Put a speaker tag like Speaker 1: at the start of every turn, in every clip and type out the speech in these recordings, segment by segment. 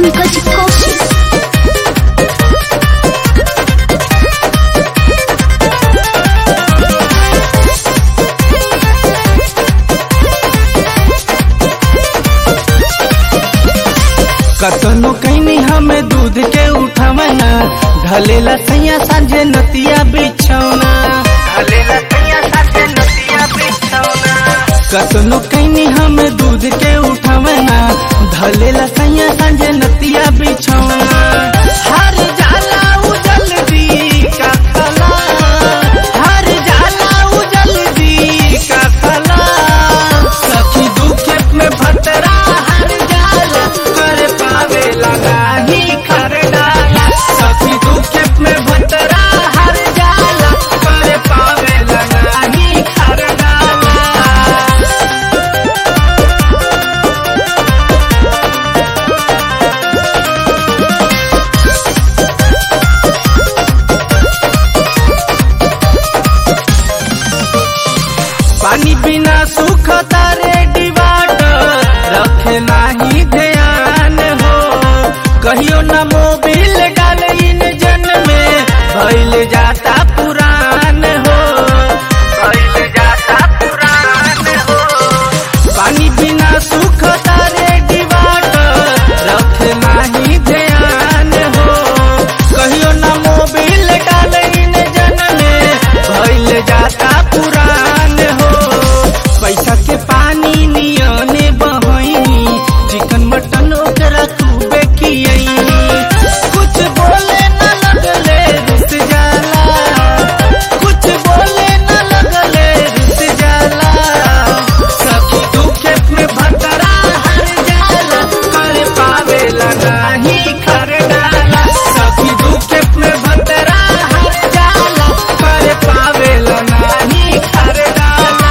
Speaker 1: पंकज कौशिक
Speaker 2: कतनो कैनी हमें दूध के उठावना ढलेला सैया सांझे नतिया बिछौना ढलेला सैया सांझे नतिया बिछौना कतनो कैनी हमें दूध के उठावना ढलेला सैया सांझे नतिया बिछौना हर जाला उजल दी का खला हर जाला उजल दी का खला सखी दुखे में भतरा हर जाला कर पावे लगा ही कर डाला सखी दुखे में भतरा हर जाला कर पावे लगा ही कर डाला पानी बिना सुख तारे डिबाट रखे नाही ध्यान हो कहियो न मोबिल डाल जन में भइल जाता पुरान हो भइल जाता पुरान हो पानी बिना सुख तारे डिबाट रखे नाही ध्यान हो कहियो न मोबिल डाल जन में भइल जाता पुरान हो पैसा के पानी नियने बहनी चिकन मटन ओकरा खूबे खियनी कुछ बोले न लगले रुस जाला कुछ बोले न लगले रुस जाला सखी दुखे में भतरा हर जाला कर पावे लगा ही कर डाला सखी दुखे में भतरा हर जाला कर पावे लगा ही कर डाला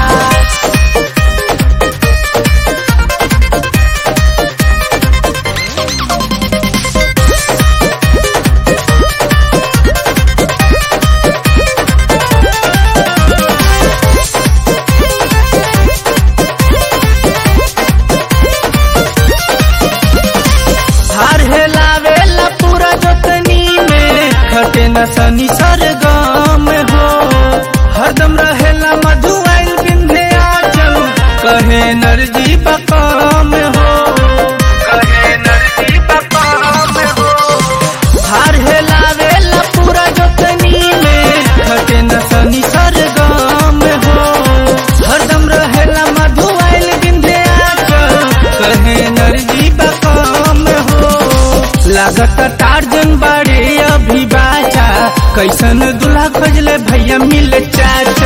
Speaker 2: हार हेलावेला पूरा जोतनी में खटे न सनी सरगम हो हरदम रहेला मधुआइल बिंधे आचल कहे नरजी बकम हो कहे नरजी बकम हो हार हेलावेला पूरा जोतनी में खटे न सनी सरगम हो हरदम रहेला मधुआइल बिंधे आचल कहे नरजी बकम हो लागत टार्जन बाड़े अभी बाचा कैसन दूल्हा खोजले भैया मिल चाचा